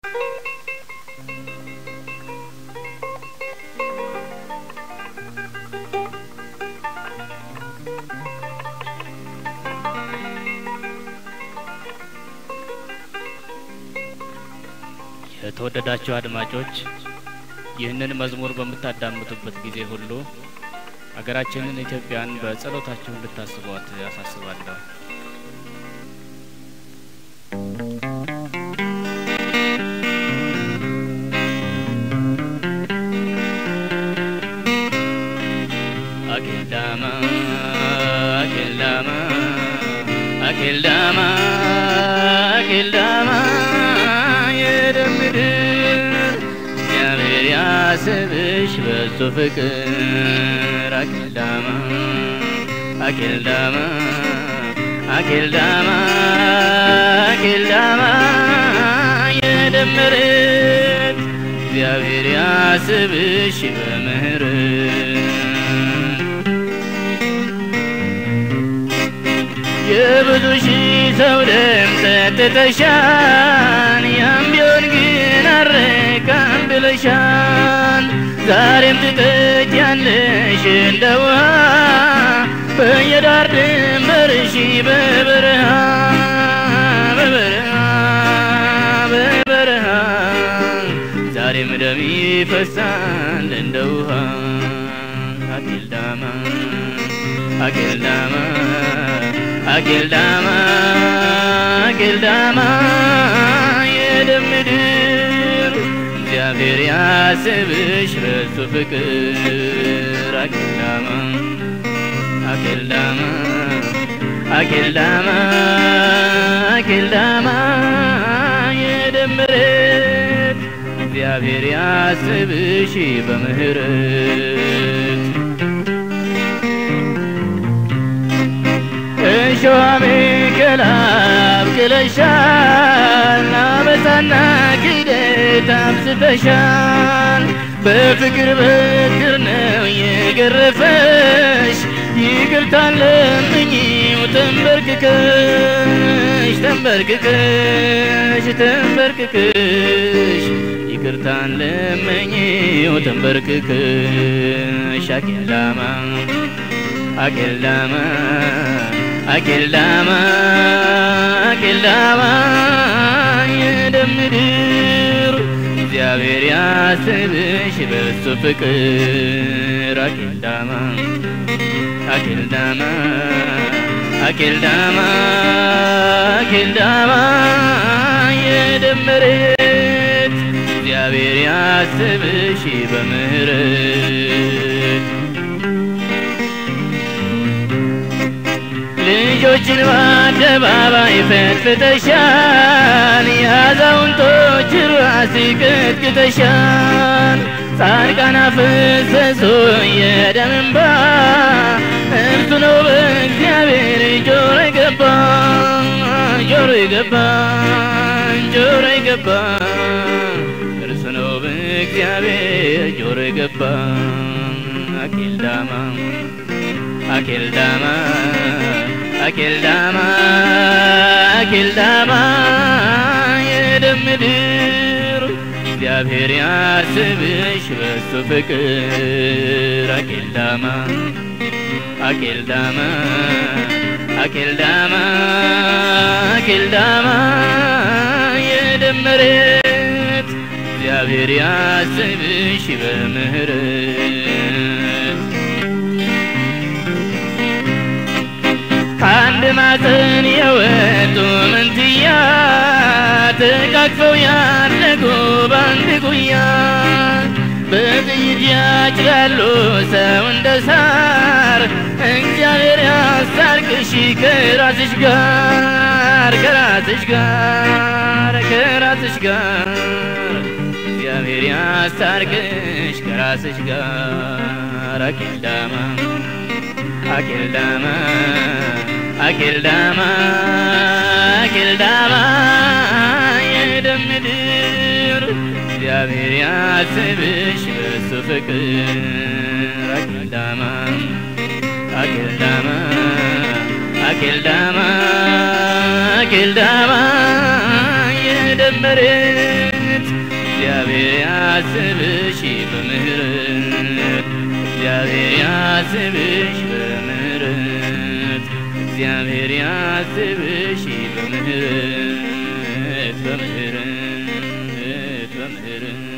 የተወደዳችሁ አድማጮች ይህንን መዝሙር በምታዳምጡበት ጊዜ ሁሉ አገራችንን ኢትዮጵያን በጸሎታችሁ እንድታስቧት ያሳስባለሁ። አኬልዳማ አኬልዳማ አኬልዳማ አኬልዳማ የደምድር እግዚአብሔር ያስብሽ በሱ ፍቅር አኬልዳማ አኬልዳማ አኬልዳማ አኬልዳማ የደመረት እግዚአብሔር ያስብሽ በምህረት የብዙ ሺህ ሰው ደም ጠጥተሻል፣ ያም ቢሆን ግን አረካም ብለሻል። ዛሬም ትጠጪያለሽ እንደ ውሃ በየዳር ድንበርሽ በበረሃ በበረሃ በበረሃ ዛሬም ደም ይፈሳል እንደ ውሃ አኬልዳማ አኬልዳማ አኬልዳማ አኬልዳማ የደም ምድር እግዚአብሔር ያስብሽ በሱ ፍቅር አኬልዳማ አኬልዳማ አኬልዳማ አኬልዳማ የደም ምሕረት እግዚአብሔር ያስብሽ በምህረት እሾህ አሜከላ አብቅለሻል፣ አመፃና ክደት አብዝተሻል። በፍቅር በትር ነው የገረፈሽ፣ ይቅርታን ለምኚው ተንበርክከሽ ተንበርክከሽ ተንበርክከሽ ይቅርታን ለምኚው ተንበርክከሽ አኬልዳማ አኬልዳማ አኬልዳማ አኬልዳማ የደም ምድር እግዚአብሔር ያስብሽ በሱ ፍቅር አኬልዳማ አኬልዳማ አኬልዳማ አኬልዳማ የደም መሬት እግዚአብሔር ያስብሽ በምህረት ልጆችን በአደባባይ ፈትፍተሻል፣ የአዛውንቶች ራስ ቀጥቅተሻል። ጻድቃን አፈሰሱ የደም እንባ፣ እርሱ ነው በእግዚአብሔር ጆሮ የገባ ጆሮ የገባ ጆሮ የገባ እርሱ ነው በእግዚአብሔር ጆሮ የገባ አኬልዳማ አኬልዳማ አኬልዳማ አኬልዳማ የደም ምድር እግዚአብሔር ያስብሽ በሱ ፍቅር አኬልዳማ አኬልዳማ አኬልዳማ አኬልዳማ የደም መሬት እግዚአብሔር ያስብሽ በምህረት ከአንድ ማፀን የወጡ መንትያ ተቃቅፈው ያደጉ በአንድ ጉያ በጥይት ያጭዳሉ ሰው እንደ ሳር እግዚአብሔር ያስታርቅሽ ከራስሽ ጋር ከራስሽ ጋር ከራስሽ ጋር እግዚአብሔር ያስታርቅሽ ከራስሽ ጋር አኬልዳማ አኬልዳማ አኬልዳማ አኬልዳማ የደም ምድር እግዚአብሔር ያስብሽ በሱ ፍቅር አኬልዳማ አኬልዳማ አኬልዳማ አኬልዳማ የደም መሬት እግዚአብሔር ያስብሽ በምህረት እግዚአብሔር ያስብሽ በምህረት እግዚአብሔር ያስብሽ በምህረት በምህረት በምህረት